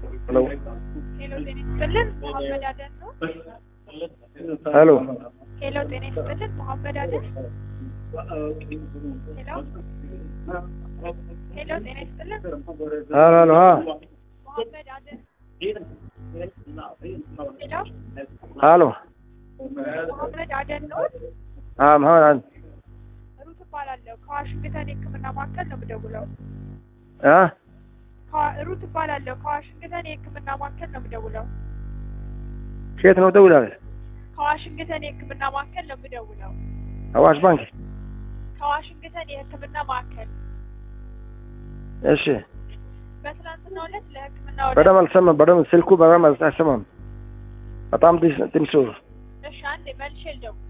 ሄሎ ሄሎ ጤና ይስጥልን መሐመድ አደን ነው። ሄሎ ሄሎ ጤና ይስጥልን መሐመድ አደን። ሄሎ ሄሎ ጤና ይስጥልን ሄሎ ሄሎ ሀ መሐመድ አደን። ሄሎ ሄሎ መሐመድ አደን ነው። አ መሐመድ አን ሩት እባላለሁ ከዋሽንግተን የሕክምና ማዕከል ነው የምደውለው። አ ከዋ- ሩት እባላለሁ ከዋሽንግተን የሕክምና ማዕከል ነው የምደውለው። ከየት ነው ደውላለህ? ከዋሽንግተን የሕክምና ማዕከል ነው የምደውለው። አዋሽ ባንክ። ከዋሽንግተን የሕክምና ማዕከል እሺ በትናንትናው ዕለት ለሕክምና ወደ በደምብ አልሰማም። በደምብ ስልኩ በደምብ አይሰማም። በጣም ትንሽ ትንሽ ነው። እሺ አንዴ መልሼ ልደውል